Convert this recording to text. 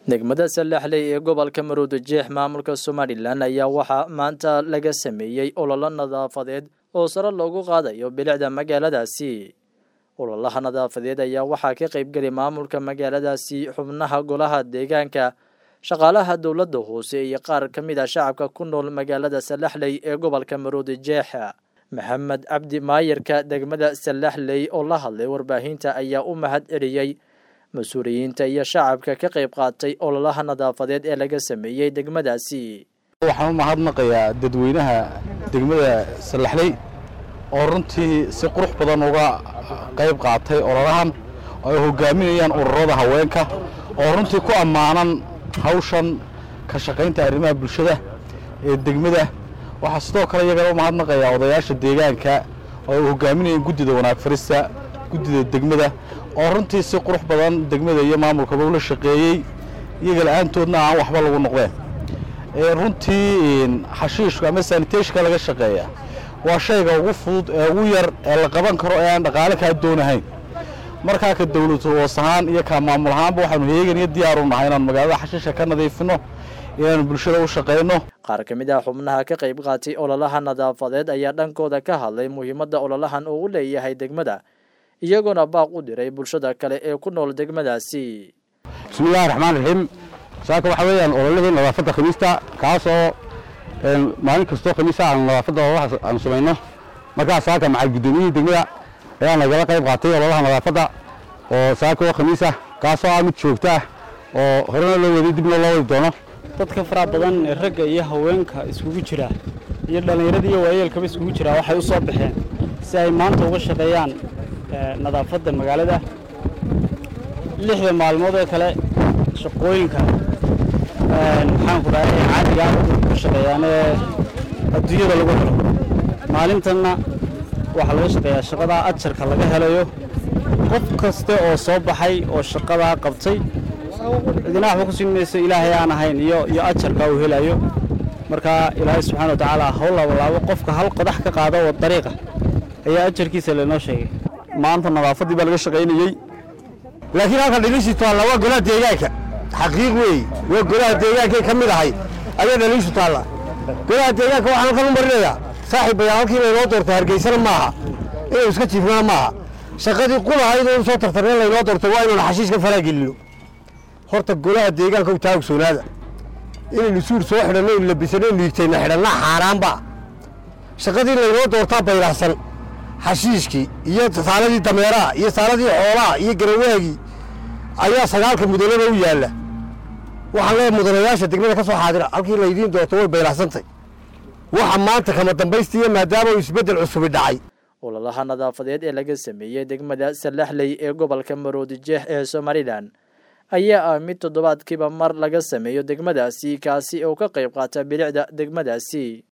degmada salaxley ee gobolka maruudajeex maamulka somalilan ayaa waxaa maanta laga sameeyey ololo nadaafadeed oo sare loogu qaadayo bilicda magaaladaasi ololaha nadaafadeed ayaa waxaa ka qaybgeli maamulka magaaladaasi xubnaha golaha deegaanka shaqaalaha dowladda hoose iyo qaar ka mid a shacabka ku nool magaalada salaxley ee gobolka maruudajeex maxamed cabdi maayirka degmada salaxley oo la hadlay warbaahinta ayaa u mahad celiyey mas-uuliyiinta iyo shacabka ka qayb qaatay ololaha nadaafadeed ee laga sameeyey degmadaasi waxaan u mahadnaqayaa dadweynaha degmada salaxley oo runtii si qurux badan uga qayb qaatay ololahan oo ay hogaaminayaan ururada haweenka oo runtii ku ammaanan hawshan ka shaqaynta arrimaha bulshada ee degmada waxaa sidoo kale iyagana u mahadnaqayaa odayaasha deegaanka oo ay hogaaminayaan guddida wanaag farista guddida degmada oo runtii si qurux badan degmada iyo maamulkaba ula shaqeeyey iyaga la-aantoodna aan waxba lagu noqdeen runtii xashiishku ama saniteshka laga shaqeeya waa shayga ugu fudud ee ugu yar ee la qaban karo ee aan dhaqaale kaa doonahayn markaa ka dowlad hoos ahaan iyo ka maamul ahaanba waxaanu heegan iyo diyaar u nahay inaanu magaalada xashiisha ka nadiifino inaanu bulshada u shaqayno qaar ka mid ah xubnaha ka qayb qaatay ololaha nadaafadeed ayaa dhankooda ka hadlay muhiimadda ololahan uu u leeyahay degmada iyagoona baaq u diray bulshada kale ee ku nool degmadaasi bismillahi raxmaan raxiim saaka waxaa weeyaan ololihii nadaafadda khamiista kaasoo maalin kastoo khamiisa aanu nadaafadda ololaha aanu samayno markaa saaka macal guddoomiyihii degmada ayaa nagala qayb qaatay ololaha nadaafadda oo saaka oo khamiisa kaasoo ah mid joogta ah oo horena loo waday dibna loo wadi doono dadka faraha badan ee ragga iyo haweenka iskugu jira iyo dhallinyarada iyo waayeelkaba iskugu jira waxay u soo baxeen si ay maanta uga shaqeeyaan nadaafadda magaalada lixda maalmood ee kale shaqooyinka maxaanku dhahay caadiga ka shaqeeyaan ee adduunyada lagu helo maalintanna waxaa laga shaqeeyaa shaqadaa ajarka laga helayo qof kaste oo soo baxay oo shaqadaa qabtay cidina waxba ku siin mayso ilaahay aan ahayn iyo iyo ajarka uu helayo marka ilaahay subxana wa tacaala hawl laabalaabo qofka hal qodax ka qaado oo dariiqa ayaa ajarkiisa laynoo sheegay maanta nadaafaddii baa laga shaqaynayey laakiin halkan dhaliishii taalla waa golaha deegaanka xaqiiq weeye waa golaha deegaankay ka mid ahay ayaa dhaliishu taalla golaha deegaanka waxaan halkan u marinayaa saaxiib bayaa halkii laynoo doortay hargeysana maaha inaynu iska jiifnana maaha shaqadii qulahayd oo soo tartarneen laynoo doortay waa inaynu xashiiska faraagelino horta golaha deegaanka u taagsoolaada inaynu suur soo xidhanno inu labisano inu higtayna xidhanna xaaraanba shaqadii laynoo doortaa baylahsan xashiishkii iyo saaladii dameeraha iyo saaladii xoolaha iyo garawaagii ayaa sagaalka mudanada u yaalla waxaan leeyahay mudanayaasha degmada ka soo xaadira halkii laydiin doorto way baylahsantay waxa maanta kama dambaystiiya maadaama uu isbeddel cusubi dhacay ololaha nadaafadeed ee laga sameeyey degmada salaxley ee gobolka maroodijeex ee somalilan ayaa ah mid toddobaadkiiba mar laga sameeyo degmadaasi kaasi oo ka qayb qaata bilicda degmadaasi